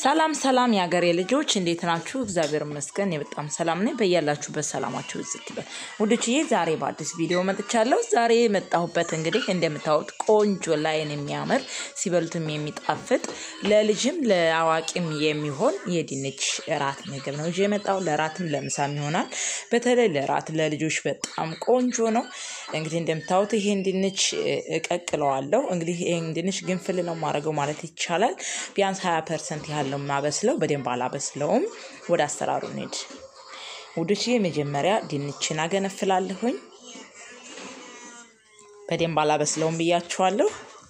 ሰላም ሰላም የሀገሬ ልጆች እንዴት ናችሁ? እግዚአብሔር ይመስገን እኔ በጣም ሰላም ነኝ። በያላችሁበት ሰላማችሁ ዝግ ይበል ውዶችዬ። ዛሬ በአዲስ ቪዲዮ መጥቻለሁ። ዛሬ የመጣሁበት እንግዲህ እንደምታዩት ቆንጆ ላይን የሚያምር ሲበሉትም የሚጣፍጥ ለልጅም ለአዋቂም የሚሆን የድንች እራት ምግብ ነው ይዤ የመጣሁ። ለራትም ለምሳም ይሆናል። በተለይ ለራት ለልጆች በጣም ቆንጆ ነው። እንግዲህ እንደምታዩት ይሄን ድንች እቀቅለዋለሁ። እንግዲህ ይሄን ድንች ግንፍል ነው ማድረገው ማለት ይቻላል። ቢያንስ ሀያ ፐርሰንት ያህል ነው የማበስለው። በደንብ አላበስለውም። ወደ አሰራሩ እንሂድ ውዶች። መጀመሪያ ድንችን አገነፍላለሁኝ። በደንብ አላበስለውም ብያችኋለሁ።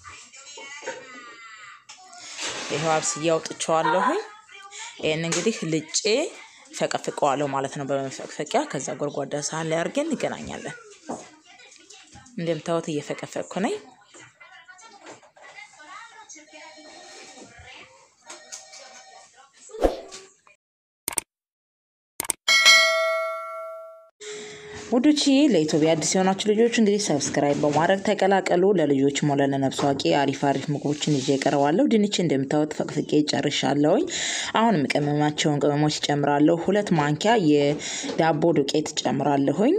ይኸው አብስዬ አውጥቼዋለሁኝ። ይህን እንግዲህ ልጬ ፈቀፍቀዋለሁ ማለት ነው በመፈቅፈቂያ። ከዛ ጎድጓዳ ሳህን ላይ አድርገን እንገናኛለን። እንደምታዩት እየፈቀፈቅኩ ነኝ። ውዶችዬ ለኢትዮጵያ አዲስ የሆናችሁ ልጆች እንግዲህ ሰብስክራይብ በማድረግ ተቀላቀሉ። ለልጆች ሆነ ለነፍስ አዋቂ አሪፍ አሪፍ ምግቦችን ይዤ እቀርባለሁ። ድንች እንደምታዩት ፈቅፍቄ ጨርሻለሁኝ። አሁን የምቀመማቸውን ቅመሞች ጨምራለሁ። ሁለት ማንኪያ የዳቦ ዱቄት ጨምራለሁኝ።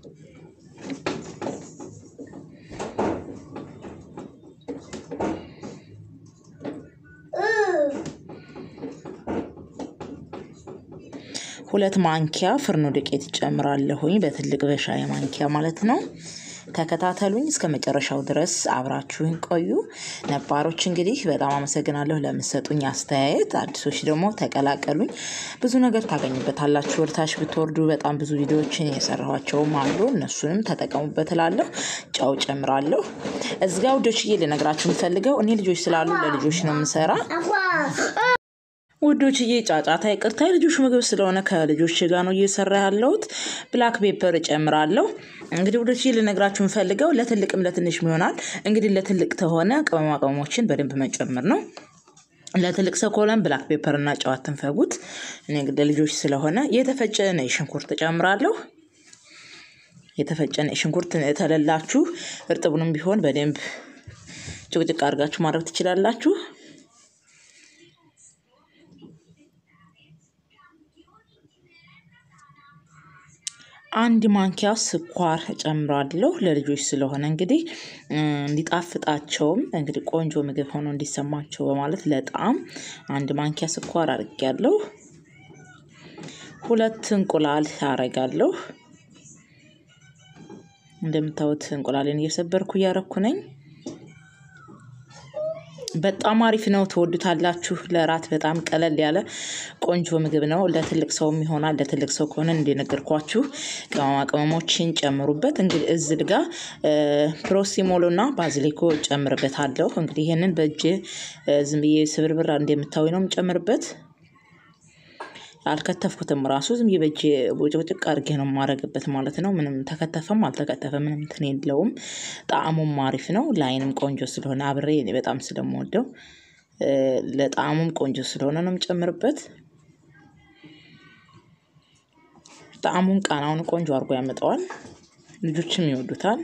ሁለት ማንኪያ ፍርኖ ዱቄት ጨምራለሁኝ። በትልቅ በሻይ ማንኪያ ማለት ነው። ተከታተሉኝ እስከ መጨረሻው ድረስ አብራችሁኝ ቆዩ። ነባሮች እንግዲህ በጣም አመሰግናለሁ ለምሰጡኝ አስተያየት። አዲሶች ደግሞ ተቀላቀሉኝ። ብዙ ነገር ታገኙበታላችሁ። ወርታች ብትወርዱ በጣም ብዙ ቪዲዮዎችን የሰራኋቸውም አሉ። እነሱንም ተጠቀሙበት እላለሁ። ጨው ጨምራለሁ። እዚጋ ውዶችዬ ልነግራችሁ የምፈልገው እኔ ልጆች ስላሉ ለልጆች ነው የምሰራ ውዶችዬ ጫጫታ ይቅርታ፣ የልጆች ምግብ ስለሆነ ከልጆች ጋር ነው እየሰራ ያለሁት። ብላክ ፔፐር እጨምራለሁ። እንግዲህ ውዶችዬ ልነግራችሁ የምፈልገው ለትልቅም ለትንሽም ይሆናል። እንግዲህ ለትልቅ ተሆነ ቅመማ ቅመሞችን በደንብ መጨመር ነው። ለትልቅ ሰው ከሆነም ብላክ ፔፐር እና ጨው አትንፈጉት። እኔ እንግዲህ ለልጆች ስለሆነ የተፈጨ ነጭ ሽንኩርት እጨምራለሁ። የተፈጨ ነጭ ሽንኩርት ተለላችሁ እርጥቡንም ቢሆን በደንብ ጭቅጭቅ አድርጋችሁ ማድረግ ትችላላችሁ። አንድ ማንኪያ ስኳር እጨምራለሁ። ለልጆች ስለሆነ እንግዲህ እንዲጣፍጣቸውም እንግዲህ ቆንጆ ምግብ ሆኖ እንዲሰማቸው በማለት ለጣዕም አንድ ማንኪያ ስኳር አድርጌያለሁ። ሁለት እንቁላል አረጋለሁ። እንደምታዩት እንቁላሌን እየሰበርኩ እያረኩ ነኝ። በጣም አሪፍ ነው። ትወዱታላችሁ። ለራት በጣም ቀለል ያለ ቆንጆ ምግብ ነው። ለትልቅ ሰውም ይሆናል። ለትልቅ ሰው ከሆነ እንደነገርኳችሁ ቅመማ ቅመሞችን ጨምሩበት። እንግዲህ እዚህ ጋ ፕሮሲሞሎ እና ባዝሊኮ ጨምርበታለሁ። እንግዲህ ይህንን በእጅ ዝም ብዬ ስብርብር እንደምታዊ ነው የምጨምርበት። አልከተፍኩትም ራሱ ዝም ብዬ በእጅ ጭቅጭቅ አድርጌ ነው የማረግበት ማለት ነው። ምንም ተከተፈም አልተከተፈ ምንም እንትን የለውም። ጣዕሙም አሪፍ ነው። ለአይንም ቆንጆ ስለሆነ አብሬ እኔ በጣም ስለምወደው ለጣዕሙም ቆንጆ ስለሆነ ነው የምጨምርበት። ጣዕሙን ቃናውን ቆንጆ አድርጎ ያመጣዋል። ልጆችም ይወዱታል።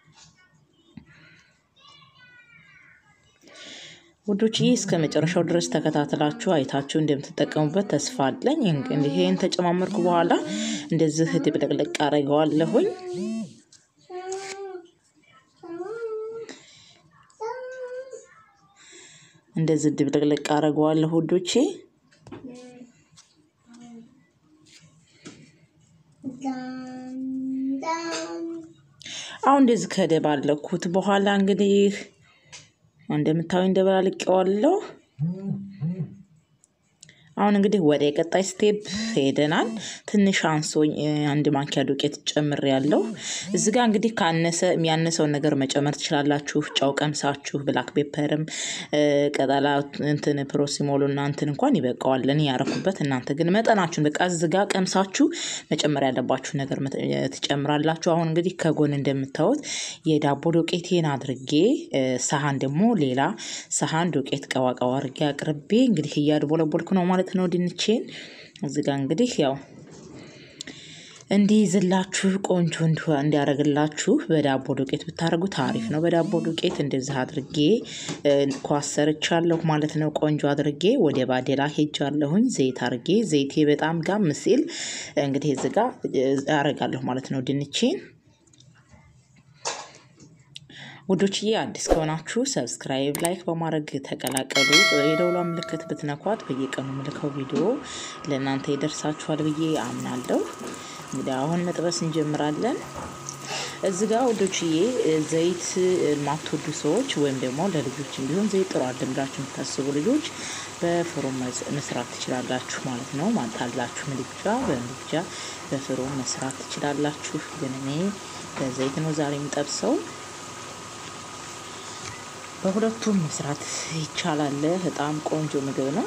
ውዶች ይህ እስከ መጨረሻው ድረስ ተከታትላችሁ አይታችሁ እንደምትጠቀሙበት ተስፋ አለኝ። እንግዲህ ይህን ተጨማመርኩ በኋላ እንደዚህ ድብልቅልቅ አረገዋለሁኝ። እንደዚህ ድብልቅልቅ አረገዋለሁ ውዶቼ። አሁን እንደዚህ ከደባለኩት በኋላ እንግዲህ እንደምታዩ እንደበላልቄዋለሁ። አሁን እንግዲህ ወደ ቀጣይ ስቴፕ ሄደናል። ትንሽ አንሶኝ አንድ ማንኪያ ዱቄት ጨምር ያለው እዚህ ጋር እንግዲህ ካነሰ የሚያነሰውን ነገር መጨመር ትችላላችሁ። ጨው ቀምሳችሁ ብላክ ፔፐርም ቀጠላ እንትን ፕሮሲሞሎ እና እንትን እንኳን ይበቃዋል። እኔ ያረኩበት እናንተ ግን መጠናችሁን በቃ እዚህ ጋር ቀምሳችሁ መጨመር ያለባችሁ ነገር ትጨምራላችሁ። አሁን እንግዲህ ከጎን እንደምታዩት የዳቦ ዱቄቴን አድርጌ ሰሀን ደግሞ ሌላ ሰሀን ዱቄት ቀዋቀዋ አድርጌ አቅርቤ እንግዲህ እያድቦለቦልኩ ነው ማለት ነው ድንቼን። እዚህ ጋር እንግዲህ ያው እንዲይዝላችሁ ቆንጆ እንዲያደርግላችሁ በዳቦ ዱቄት ብታደርጉት አሪፍ ነው። በዳቦ ዱቄት እንደዚህ አድርጌ ኳስ ሰርቻለሁ ማለት ነው። ቆንጆ አድርጌ ወደ ባዴላ ሄጃለሁኝ። ዘይት አድርጌ ዘይቴ በጣም ጋም ሲል እንግዲህ እዚህ ጋር አደርጋለሁ ማለት ነው ድንቼን ውዶችዬ አዲስ ከሆናችሁ ሰብስክራይብ፣ ላይክ በማድረግ ተቀላቀሉ። የደውሏ ምልክት ብትነኳት በየቀኑ ምልከው ቪዲዮ ለእናንተ ይደርሳችኋል ብዬ አምናለሁ። እንግዲህ አሁን መጥበስ እንጀምራለን። እዚህ ጋር ውዶችዬ ዘይት የማትወዱ ሰዎች ወይም ደግሞ ለልጆች እንዲሆን ዘይት ጥሩ አይደለም ብላችሁ የምታስቡ ልጆች በፍሩን መስራት ትችላላችሁ ማለት ነው። ማጣላችሁ ምድጃ በምድጃ በፍሩን መስራት ትችላላችሁ። ግን እኔ በዘይት ነው ዛሬ የምጠብሰው። በሁለቱም መስራት ይቻላል። በጣም ቆንጆ ምግብ ነው።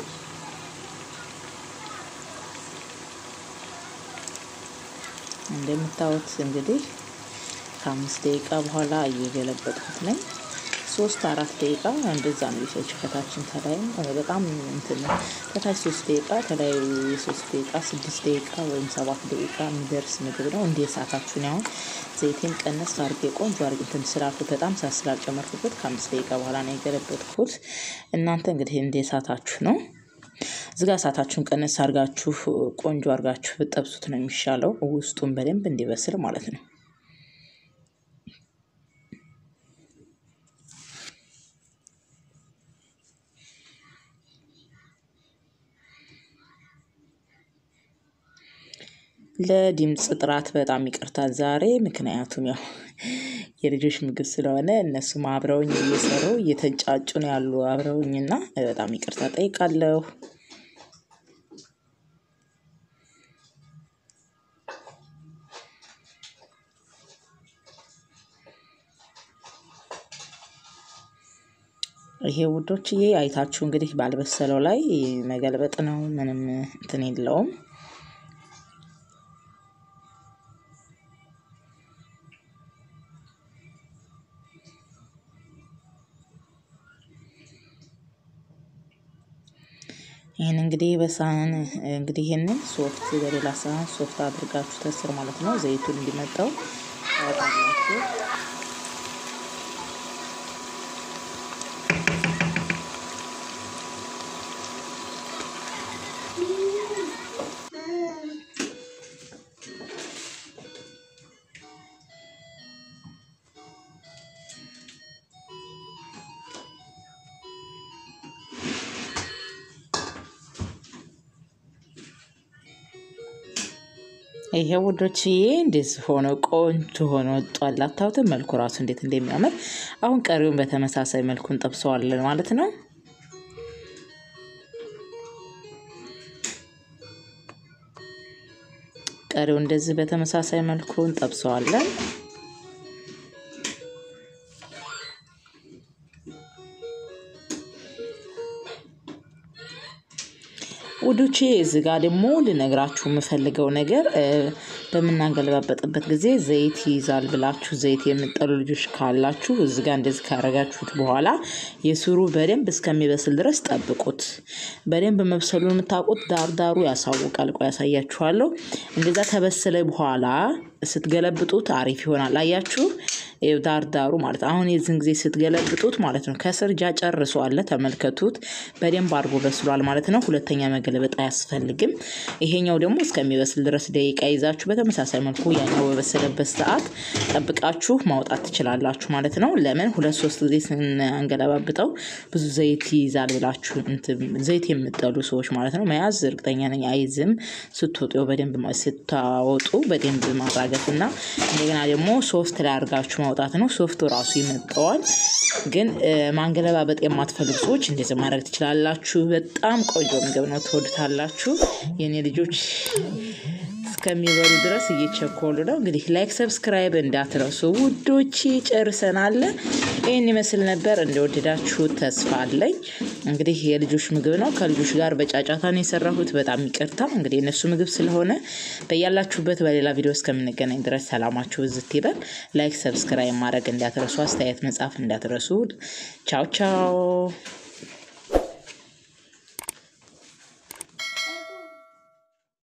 እንደምታዩት እንግዲህ ከአምስት ደቂቃ በኋላ እየገለበጥኩት ነኝ። ሶስት አራት ደቂቃ እንደዛ ነው የፈጀው። ከታችን ተላይ በጣም እንትን ከታች ሶስት ደቂቃ ተላይ የሶስት ደቂቃ ስድስት ደቂቃ ወይም ሰባት ደቂቃ የሚደርስ ምግብ ነው። እንደ እሳታችሁን ያሁን ዘይቴን ቀነስ አድርጌ ቆንጆ አድርጌ እንትን ስላልኩት በጣም ሳት ስላልጨመርኩበት ከአምስት ደቂቃ በኋላ ነው የገለበጥኩት። እናንተ እንግዲህ እንደ እሳታችሁ ነው። እዚጋ እሳታችሁን ቀነስ አድርጋችሁ ቆንጆ አድርጋችሁ ብጠብሱት ነው የሚሻለው፣ ውስጡን በደንብ እንዲበስል ማለት ነው። ለድምፅ ጥራት በጣም ይቅርታል ዛሬ። ምክንያቱም ያው የልጆች ምግብ ስለሆነ እነሱም አብረውኝ እየሰሩ እየተንጫጩ ነው ያሉ አብረውኝና በጣም ይቅርታ ጠይቃለሁ። ይሄ ውዶችዬ አይታችሁ እንግዲህ ባልበሰለው ላይ መገልበጥ ነው። ምንም እንትን የለውም። ይህን እንግዲህ በሳህን እንግዲህ ይህንን ሶፍት በሌላ ሳህን ሶፍት አድርጋችሁ ተስር ማለት ነው። ዘይቱን እንዲመጣው ታወጣላችሁ። ይሄ ውዶችዬ እንደዚህ ሆኖ ቆንጆ ሆኖ ወጧል። አታዩትም? መልኩ ራሱ እንዴት እንደሚያምር። አሁን ቀሪውን በተመሳሳይ መልኩ እንጠብሰዋለን ማለት ነው። ቀሪው እንደዚህ በተመሳሳይ መልኩ እንጠብሰዋለን። ውዶቼ እዚህ ጋር ደግሞ ልነግራችሁ የምፈልገው ነገር በምናገለባበጥበት ጊዜ ዘይት ይይዛል ብላችሁ ዘይት የምጠሉ ልጆች ካላችሁ እዚ ጋር እንደዚህ ካረጋችሁት በኋላ የስሩ በደንብ እስከሚበስል ድረስ ጠብቁት። በደንብ መብሰሉን የምታውቁት ዳርዳሩ ያሳውቃል። ቆይ ያሳያችኋለሁ። እንደዛ ከበሰለ በኋላ ስትገለብጡት አሪፍ ይሆናል። አያችሁ ዳርዳሩ ማለት አሁን የዚህን ጊዜ ስትገለብጡት ማለት ነው ከስር ጃ ጨርሶ አለ። ተመልከቱት፣ በደንብ አድርጎ በስሏል ማለት ነው። ሁለተኛ መገለበጥ አያስፈልግም። ይሄኛው ደግሞ እስከሚበስል ድረስ ደቂቃ ይዛችሁ በተመሳሳይ መልኩ ያኛው በበሰለበት ሰዓት ጠብቃችሁ ማውጣት ትችላላችሁ ማለት ነው። ለምን ሁለት ሶስት ጊዜ ስናንገለባብጠው ብዙ ዘይት ይይዛል ብላችሁ ዘይት የምጠሉ ሰዎች ማለት ነው መያዝ እርግጠኛ ነኝ አይዝም። ስትወጡ በደንብ ስታወጡ በደንብ ማራገፍ እና እንደገና ደግሞ ሶፍት ላይ አድርጋችሁ ማውጣት ነው። ሶፍቱ ራሱ ይመጠዋል። ግን ማንገለባበጥ የማትፈልጉ ሰዎች እንደዚህ ማድረግ ትችላላችሁ። በጣም ቆንጆ ምግብ ነው፣ ትወዱታላችሁ። የኔ ልጆች እስከሚበሉ ድረስ እየቸኮሉ ነው። እንግዲህ ላይክ፣ ሰብስክራይብ እንዳትረሱ ውዶች። ጨርሰናል። ይህን ይመስል ነበር። እንደወደዳችሁ ተስፋ አለኝ። እንግዲህ የልጆች ምግብ ነው። ከልጆች ጋር በጫጫታ ነው የሰራሁት። በጣም ይቅርታ። እንግዲህ የእነሱ ምግብ ስለሆነ በያላችሁበት በሌላ ቪዲዮ እስከምንገናኝ ድረስ ሰላማችሁ ብዝት ይበል። ላይክ፣ ሰብስክራይብ ማድረግ እንዳትረሱ፣ አስተያየት መጻፍ እንዳትረሱ። ቻው ቻው።